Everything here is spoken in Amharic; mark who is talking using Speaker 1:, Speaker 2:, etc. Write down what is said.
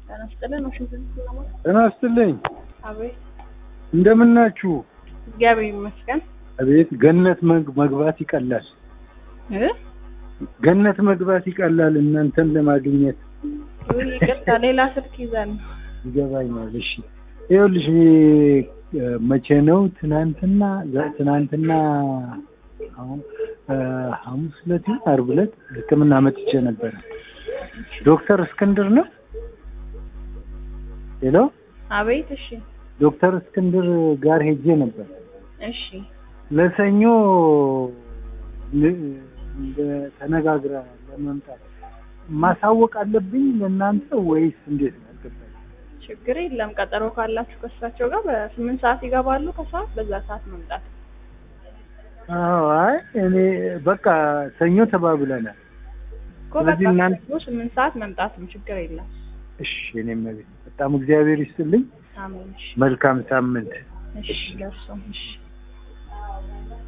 Speaker 1: ጤና ይስጥልን። ዋሽንግተን ስለማ
Speaker 2: ጤና ይስጥልኝ።
Speaker 1: አቤት።
Speaker 2: እንደምን ናችሁ?
Speaker 1: እግዚአብሔር ይመስገን።
Speaker 2: አቤት ገነት መግ- መግባት ይቀላል።
Speaker 1: እ
Speaker 2: ገነት መግባት ይቀላል እናንተን ለማግኘት
Speaker 1: ውይ ይቅርታ፣ ሌላ ስልክ ይዘን ነው።
Speaker 2: ይገባኛል። እሺ ይኸውልሽ እ፣ መቼ ነው ትናንትና ዛ- ትናንትና አሁን እ፣ ሐሙስ ዕለት ይሁን ዓርብ ዕለት ሕክምና መጥቼ ነበረ። ዶክተር እስክንድር ነው ሄሎ
Speaker 1: አቤት። እሺ፣
Speaker 2: ዶክተር እስክንድር ጋር ሄጄ ነበር
Speaker 1: እሺ።
Speaker 2: ለሰኞ ን- እንደ ተነጋግረ ለመምጣት ማሳወቅ አለብኝ ለእናንተ ወይስ እንዴት ነው? አልገባኝም።
Speaker 1: ችግር የለም። ቀጠሮ ካላችሁ ከእሳቸው ጋር በስምንት ሰዓት ይገባሉ። ከሰዓት በዛ ሰዓት መምጣት
Speaker 2: አዎ፣ አይ እኔ በቃ ሰኞ ተባብለናል።
Speaker 1: እኮ በቃ
Speaker 2: ስለዚህ እናንተ-
Speaker 1: ሰኞ ስምንት ሰዓት መምጣት ነው። ችግር የለም።
Speaker 2: እሺ፣ እኔም በጣም እግዚአብሔር ይስጥልኝ።
Speaker 1: አሜን። እሺ፣
Speaker 2: መልካም ሳምንት።
Speaker 1: እሺ። ለእርሶም እሺ